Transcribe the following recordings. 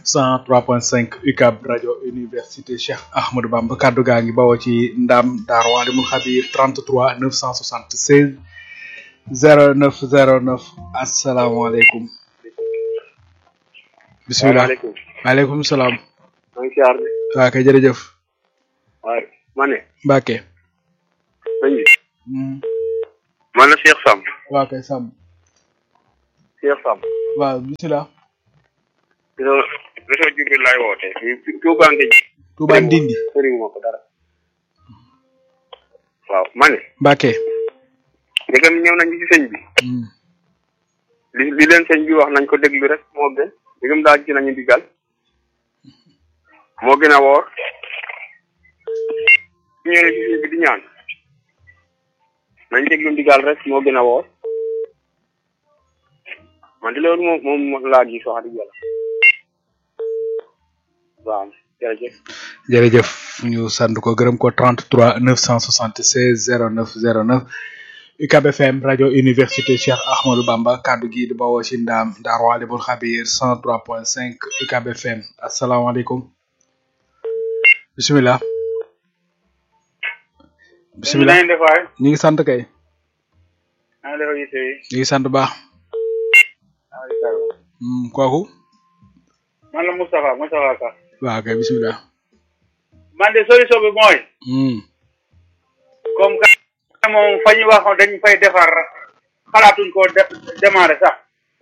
103.5 UCAB rajo université Cheikh Ahmadou Bamba kaddu gaa ngi bawoo ci ndam Daaru Alimul Xabir 33 976 0909 asalaamaaleykum. bisimilah waaleykum maaleykum salaam. maa ngi siyaar de waa kay jërëjëf. waaye ma ne Mbacke. sëñ bi man la Cheikh Samb waa kay Samb. Cheikh Samb waaw bisimilah. réseau réseau Djibril laay woote fii Touba Ngéej Touba Ndindi. sëriñ moo ko dara waaw ma ne Mbacke. ndegam ñëw nañ ci sëñ bi li li leen sëñ bi wax nañ ko déglu rek moo gën ndegam daal ci nañu digal moo gën a woor su ñëwee ci sëñ bi di ñaan nañ déglu ndigal rek moo gën a woor man de loolu moom moom laa gis wax dëgg yàlla waaw jërëjëf jërëjëf ñu sant ko gërëm ko 33 976 09 09 UCAB FM rajo université Cheikh Ahmadou Bamba kaddu gi di bawoo ci ndaam Daaru Alimul Xabir 103.5 UCAB FM asalaamaaleykum bisimilah bisimilah def waay ñu ngi sant kay naa def yitte yi ñu ngi sant baax Hmm, kooku man la Moustapha Moustapha Ka waaw kay bisimilah man de solution bi mooy Hmm, comme que moom fa ñu waxoon dañ fay defar xalaatuñ koo de démarrer sax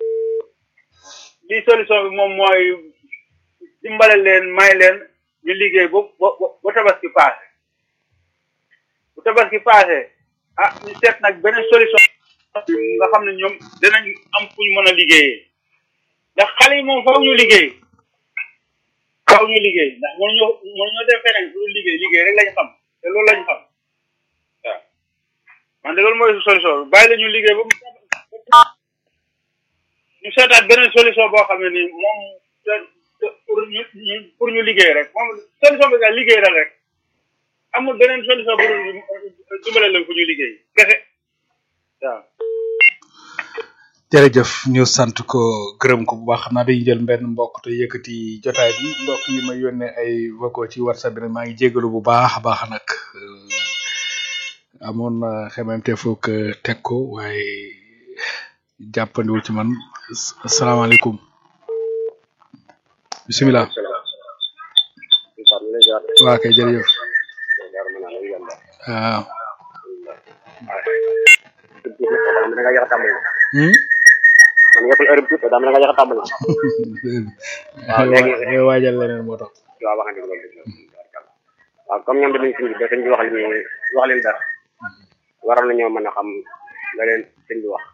li solution bi moom mooy dimbale leen may leen ñu liggéey ba ba ba tabaski passé bu tabaski passé ah ñu seet nag beneen solution nga xam ne ñoom dinañ am fu ñu mën a liggéeyee ndax xale yi moom faw ñu liggéey faw ñu liggéey ndax mënuñu mënuñoo def feneen fu ñu liggéey liggéey rek lañu xam te loolu lañu xam waaw man de loolu mooy solution bi bàyyi la ñu liggéey ba mu ñu seetaat beneen solution boo xam ne ni moom te te pour ñu ñu pour ñu liggéey rek moom solution bi daal liggéey la rek amul beneen solution bu dul dimbale leen fu ñu liggéey kese waaw. jërëjëf ñu sant ko gërëm ko bu baax xam naa dañuy jël benn mbokk te yëkkati jotaay bi mbokk yi ma yónnee ay vocaux ci whatsapp bi nag maa ngi jégalu bu baax a baax nag amoon na xememte foog teg ko waaye jàppandiwul ci man asalaamaaleykum bisimilah waa kay jërëjëf waaw da nga yàq tàmbali hmm? man yëppul heure bi tuuti daa mel ne nga yàq tàmbali waaw léegi ngay waajal leneen moo tax waaw wax nga dëgg loolu waaw comme ñoom danañ sëñ bi ba sëñ bi wax li muy wax leen dara waroon nañoo mën a xam la leen sëñ bi wax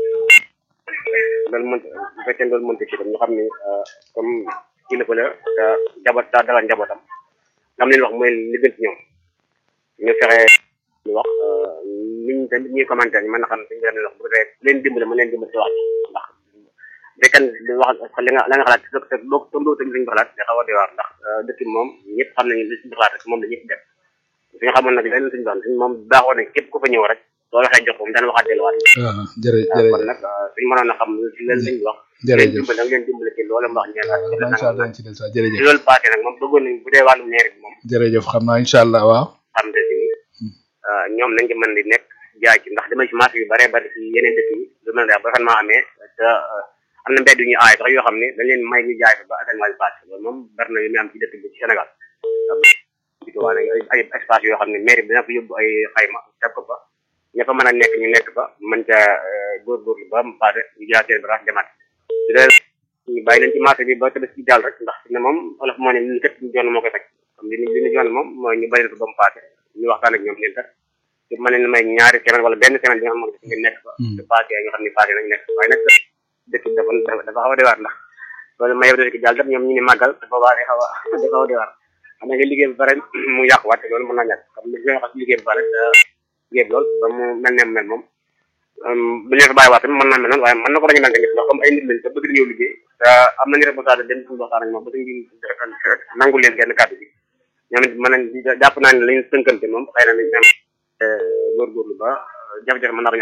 loolu mënta bu fekkee loolu mënta ci tam ñu xam ni comme kilifa la te jaboot daa dalal njabootam lam leen wax mooy li gën ci ñoom ñu fexe ñu wax niñ tamit ñuy commenté ñu mën a xam suñu leen wax bu dee leen dimbale mën leen dimbale ci wax ji ndax béykat di wax li nga la nga xalaat te te boo ko tamit suñu xalaat da xaw a doy waar ndax dëkk bi moom ñëpp xam nañu li suñu xalaat rek moom la ñëpp def suñu xamoon nag leneen suñu doon suñu moom baaxoo nañ képp ku fa ñëw rek soo waxee jox ko mu daan waxaat delluwaat waaw jërë waaw kon jërëjëf nag suñu mënoon a xam li leen suñu wax leen jërëjëf dimbale da nga leen dimbale ci loolu mu wax ñeen ak ci incha allah dañ ci des jërëjëf loolu passé nag moom bëggoon nañ bu dee wàllu ñeeri bi moom jërëjëf xam naa incha allah waaw xam te ni ñoom nañ ci mën di nekk jaay ci ndax dama ci marché yu bare bari ci yeneen dëkk yi lu mel ne ba fan maa amee te am na mbedd yu ñu aay sax yoo xam ne dañ leen may ñu jaay fa ba asamaan bi passé loolu moom bari na yu muy am ci dëkk bi ci Sénégal waa nag ay ay espace yoo xam ne mairie bi dina fa yóbbu ay xayma teg ko fa ña fa mën a nekk ñu nekk fa mën ca góorgóorlu ba mu passé ñu jaay seen bagage demaat su dee ñu bàyyi leen ci marché bi ba tamit ci jàll rek ndax fi ne moom olof moo ne ñu kët ñu joon moo koy faj comme li ñu li ñu joon moom mooy ñu bàyyi leen fa ba mu passé ñu waxtaan ak ñoom leen kat te mën leen may ñaari semaine wala benn semaine bi nga xam ne ngeen nekk fa te passé ñu xam ne passé nañ nekk waaye nag dëkk bi dafa dafa dafa xaw a doy waar ndax loolu ma yow dëkk jàll tam ñoom ñu ne màggal te boobaa day xaw a day xaw a doy waar xam nga liggéey bi bare mu yàquwaat te loolu mën naa ñàkk comme li nga xam liggéey bi bare te liggéey bi lool ba mu mel ne mu mel moom bu ñu leen fa bàyyiwaat tamit mën naa mel noonu waaye mën na ko bañ a mel tamit ndax comme ay nit lañ te bëgg ñëw liggéey te am nañu responsable dem suñu waxtaan ak moom ba suñu nangul leen genn kàddu bi ñoom it mën nañ jàpp naa ne lañu tënkante moom xëy na nañ am góorgóorlu ba jafe-jafe mën naa ko ñu amaat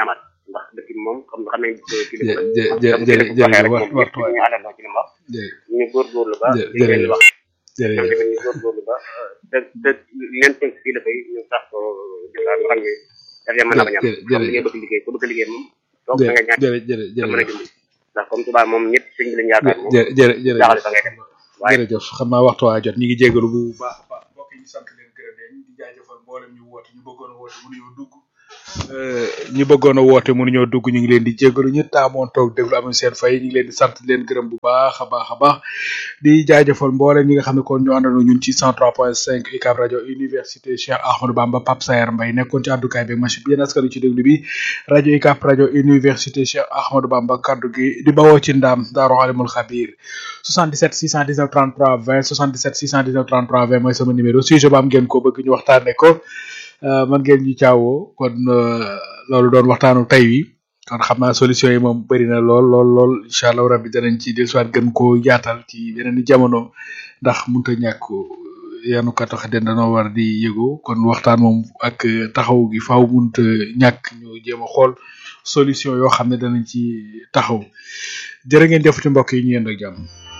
ndax dëkk bi moom xam xam nañ kilifa jë jë jë jë jërëjëf waxtu waxtu waay ñu àndandoo ci li mu wax jë ñu góorgóorlu ba jë- li ngeen di wax ñoom jërëjëf tamit ñu góorgóorlu ba te te li leen tënk kilifa yi ñu sax ko jëlaat nga xam ne dafay mën a bañ a am jë- comme li ngay jërëjëf bëgg liggéey ku bëgg liggéey moom toog da nga ñaan jërëjëf jërëjëf da mën a jërëjëf dimbali ndax comme tubaab moom ñëpp sëñ bi lañ yaakaar moom jë- jë- jërëjëf jaaxale fa ngay dem waaye jërëjëf xam naa waxtu waa jot ñu ngi jégalu bu baax a baax mbokk yi ñu sant leen gërëm leen di jaajëfal mboolem ñu woote ñu bëggoon a woote mënuñoo dugg ñu bëggoon a woote mënuñoo dugg ñu ngi leen di jégalu ñu taamoon toog déglu amuñ seen fay ñu ngi leen di sant di leen gërëm bu baax a baax a baax di jaajëfal mboolem ñi nga xam ne kon ñu àndandoo ñun ci 103.5 UCAB rajo université Cheikh Ahmadou Bamba Pape Sayer Mbaye nekkoon ci àddukaay bi machine bi yéen askan wi ci déglu bi rajo UCAB rajo université Cheikh Ahmadou Bamba kaddu gi di bawoo ci ndaam Daaru Alimul Xabir 77 619 33 20 77 619 33 20 mooy sama numéro sujet ba am ngeen ko bëgg ñu waxtaanee ko euh, man ngeen ñu caawoo kon euh, loolu doon waxtaanu tey wi kon xam naa solution yi moom bëri na lool lool lool incha allah rabbi danañ ci dellusiwaat gën koo yaatal ci yeneen i jamono ndax mënut a ñàkk yanu ka tax den danoo war di yëgoo kon waxtaan moom ak euh, taxaw gi faaw mënut a ñàkk ñu jéem a xool solution yoo xam ne danañ ci taxaw jërë ngeen jëf ci mbokk yi ñu yend ak jàmm